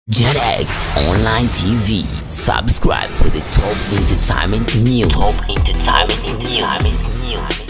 JetX Online TV. Subscribe for the top entertainment news. Top entertainment news.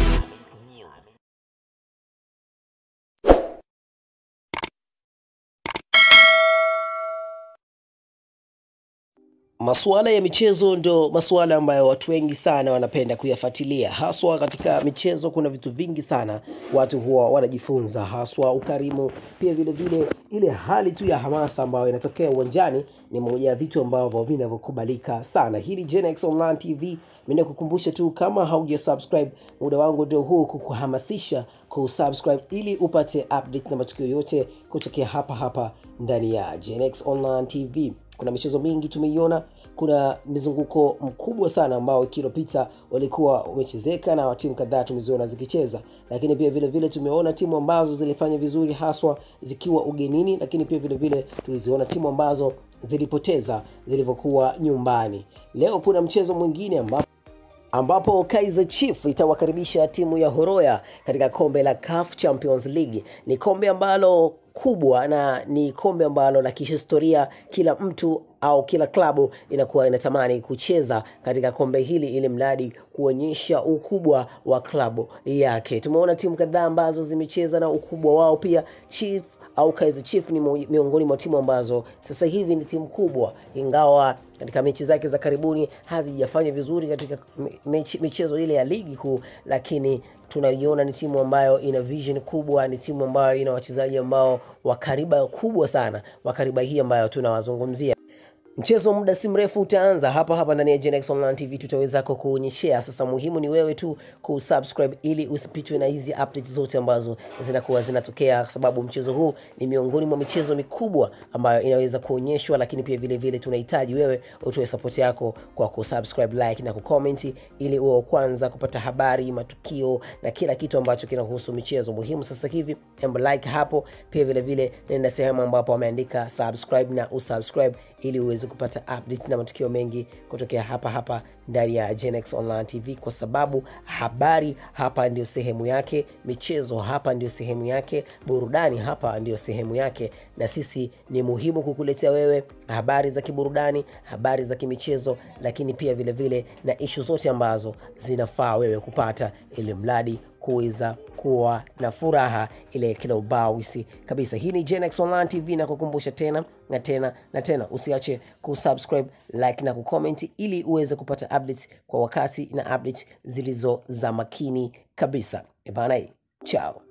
Masuala ya michezo ndo masuala ambayo watu wengi sana wanapenda kuyafuatilia, haswa katika michezo. Kuna vitu vingi sana watu huwa wanajifunza, haswa ukarimu, pia vile vile ile hali tu ya hamasa ambayo inatokea uwanjani ni moja ya vitu ambavyo vinavyokubalika sana. Hili Gen X Online TV, mimi nakukumbusha tu, kama hauja subscribe, muda wangu ndio huu kukuhamasisha kusubscribe ili upate update na matukio yote kutokea hapa hapa ndani ya Gen X Online TV. Kuna michezo mingi tumeiona, kuna mizunguko mkubwa sana ambao wiki iliyopita walikuwa umechezeka na timu kadhaa tumeziona zikicheza, lakini pia vile vile tumeona timu ambazo zilifanya vizuri haswa zikiwa ugenini, lakini pia vile vile tuliziona timu ambazo zilipoteza zilivyokuwa nyumbani. Leo kuna mchezo mwingine ambapo ambapo Kaizer Chief itawakaribisha timu ya Horoya katika kombe la CAF Champions League. Ni kombe ambalo kubwa na ni kombe ambalo la kihistoria. Kila mtu au kila klabu inakuwa inatamani kucheza katika kombe hili ili mradi kuonyesha ukubwa wa klabu yake. Tumeona timu kadhaa ambazo zimecheza na ukubwa wao pia. Chief au Kaizer Chief ni mo- miongoni mwa timu ambazo sasa hivi ni timu kubwa, ingawa katika mechi zake za karibuni hazijafanya vizuri katika me- mechi, michezo ile ya ligi kuu, lakini tunaiona ni timu ambayo ina vision kubwa, ni timu ambayo ina wachezaji ambao wa kariba kubwa sana, wa kariba hii ambayo tunawazungumzia. Mchezo muda si mrefu utaanza hapa hapa ndani ya Gen X Online TV, tutaweza kukuonyeshea. Sasa muhimu ni wewe tu kusubscribe ili usipitwe na hizi updates zote ambazo zinakuwa zinatokea, kwa sababu mchezo huu ni miongoni mwa michezo mikubwa ambayo inaweza kuonyeshwa, lakini pia vile vile tunahitaji wewe utoe support yako kwa kusubscribe, like na kucomment, ili uwe wa kwanza kupata habari, matukio na kila kitu ambacho kinahusu michezo muhimu. Sasa hivi embo like hapo, pia vile vile nenda sehemu ambapo wameandika subscribe na usubscribe ili uweze kupata updates na matukio mengi kutokea hapa hapa ndani ya Gen X Online TV, kwa sababu habari hapa ndio sehemu yake, michezo hapa ndio sehemu yake, burudani hapa ndio sehemu yake, na sisi ni muhimu kukuletea wewe habari za kiburudani, habari za kimichezo, lakini pia vile vile na ishu zote ambazo zinafaa wewe kupata, ili mradi kuweza kuwa na furaha ile kila ubawisi kabisa. Hii ni Gen X Online TV na kukumbusha tena na tena na tena, usiache kusubscribe, like na kucomment ili uweze kupata updates kwa wakati na updates zilizo za makini kabisa. Ebana, chao.